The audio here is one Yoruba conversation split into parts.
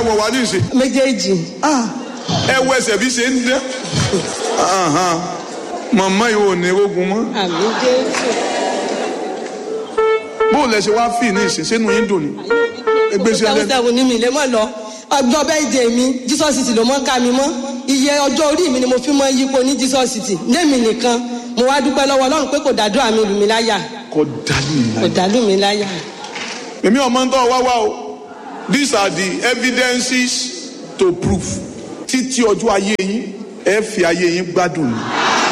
wọ̀ wá ní ìsìn méjèèjì ẹ wọ ẹsẹ̀ bí ṣe ń dán Ahan. màmá yìí ò ní rogun mọ́ àmì jésù bó lẹ ṣe wá fì ní ìsìn sínú yín dùn ní ẹgbẹ́ sí ẹlẹ́nu sẹ́wọ̀n ní mi lè mọ̀ lọ ọjọ́ bẹ́ẹ̀dẹ̀ mi jesus city ló mọ́ ká mi mọ́ iye ọjọ́ orí mi ni mo fi mọ́ yípo ní jesus city lémi nìkan mo wá dúpẹ́ lọ́wọ́ ọlọ́run pé kò dádúrà mi lù mí láyà kò dálé kò ìlànà. dálù mí láyà. èmi ọmọ ń tọ́ wá wá o these are the evidences to prove títí ọjọ́ ayé yín ẹ fi ayé yín gbádùn ní.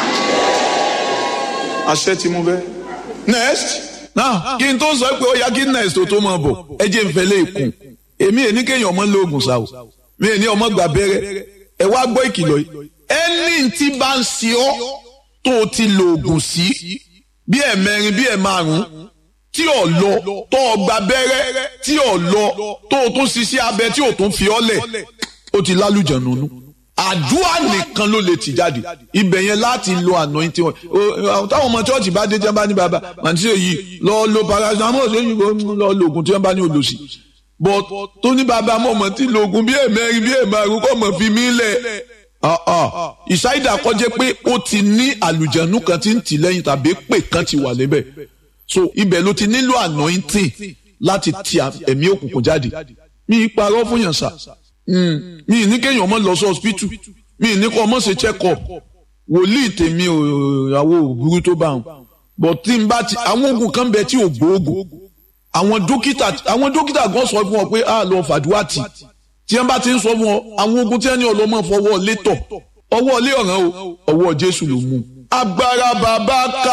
àṣẹ tí mo fẹ́. next náà kí n tó sọ pé ó yá kí next tó tó máa bọ̀ ẹ jẹ́ n fẹ́lẹ́ ìkùn èmi èní kéèyàn ọmọ lóògùn sá o mi èní ọmọ gbà bẹ́rẹ́ ẹ wá gbọ́ ìkìlọ̀ yìí ẹni tí bá ń ṣe ọ́ tó o ti lo oògùn sí bí ẹ̀ mẹ́rin bí ẹ̀ márùn-ún tí ò lọ tó o gba bẹ́rẹ́ tí ò lọ tó o tún ṣiṣẹ́ abẹ tí o tún fi ọ́ lẹ̀ ó ti lálùjẹ̀ nínú àdúrà nìkan ló lè tì jáde ibẹ̀ yẹn láti lo anointing wọn O- táwọn ọmọ chọ́ọ̀chì bá dé tí wọ́n bá ní bàbá màtí èyí lọ lo paracetamol lẹ́yìn lọ lo oògùn tí wọ́n bá ní olùsí but tó ní bàbá mọ̀ mọ̀ tí lo oògùn bí ẹ̀mẹ́rin bí ẹ̀márùn kọ́ mọ̀ fi mí lẹ̀ Ah, ah. ìsáyidà kọjá pé ó ti ní àlùjẹ̀nù kan tí ń tì lẹ́yìn tàbí pè kan ti wà lébẹ̀ so ibẹ̀ ló ti nílò anointing láti ti ẹ̀mí òkùnkùn jáde mi ì parọ́ fún yàn sá Mm. mi ì ní kéèyàn ọmọ lọ sí hospital mi ì ní kó ọmọ ṣe check up wòlíì tèmi ò àwọ òbúrú tó bá wọn but tí n bá ti àwọn oògùn kan bẹ tí ò gbóògùn àwọn dókítà àwọn dókítà gan sọ fún ọ pé a lọ fàdúrà tì tí wọn bá ti ń sọ fún ọ àwọn oògùn tí wọn ní ọlọmọ fọwọ́ létọ̀ ọwọ́ ilé ọ̀ràn o ọwọ́ Jésù ló mú. agbára bàbá ká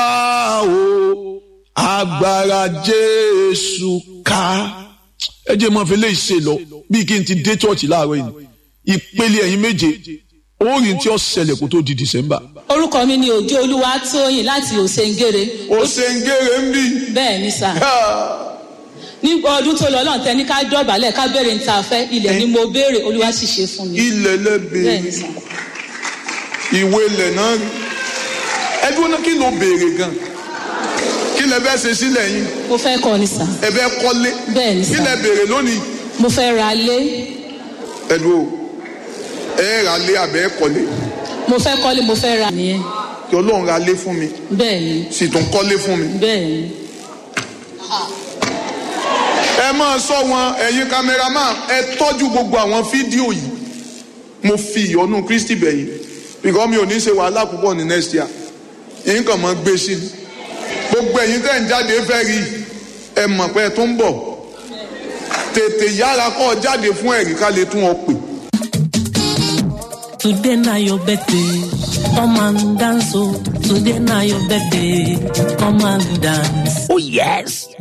o agbára Jésù ká ẹ jẹ́ mọ́ fi lè ṣe lọ bí kí n ti dé chọ́ọ̀chì láàárọ̀ yìí ìpele ẹ̀yin méje orin tí ó ṣẹlẹ̀ kó tó di December. orúkọ mi ni òjò olúwa tóyìn láti òsèǹgèrè ó ṣe ń gèrè ń bì. bẹ́ẹ̀ ni sà ní ọdún tó lọ lọ́n tẹ́ni ká dọ̀bálẹ̀ ká béèrè ní ta fẹ́ ilẹ̀ ni mo béèrè olúwa sì ṣe fún mi ilẹ̀ bẹ́ẹ̀ ni lẹ́bẹ̀ẹ́ sà ìwé ilẹ̀ náà rí ẹdún náà kí ló béèrè gan kí lẹ fẹ́ ṣe sílẹ̀ yín mo fẹ́ kọ́ ni sà ẹ fẹ́ kọ́lé bẹ́ẹ̀ ni kí sà lẹ béèrè lónìí mo fẹ́ ra lé ẹ̀dùn o ẹ ra lé àbẹ́ ẹ kọ́lé mo fẹ́ kọ́lé mo fẹ́ ra nìyẹn kí ọlọ́run ra lé fún mi bẹ́ẹ̀ ni sì tún kọ́lé fún mi. bẹ́ẹ̀ ni ẹ máa sọ wọn ẹ̀yin kámẹ́rámà ẹ tọ́jú gbogbo àwọn fídíò yìí mo fi ìyọ́nú Kristi bẹ̀yìn because mi ò ní ṣe wàhálà púpọ̀ ní next year yín kàn máa gbé sí i gbogbo ẹ̀yin tẹ̀ ń jáde fẹ́ rí ẹ mọ̀ pé ẹ tó ń bọ̀ tètè yára kọ́ ọ jáde fún ẹ̀rí ká lè tún ọ pè. Today na your birthday, come and dance oh. Today na your birthday, come and dance. Oh yes,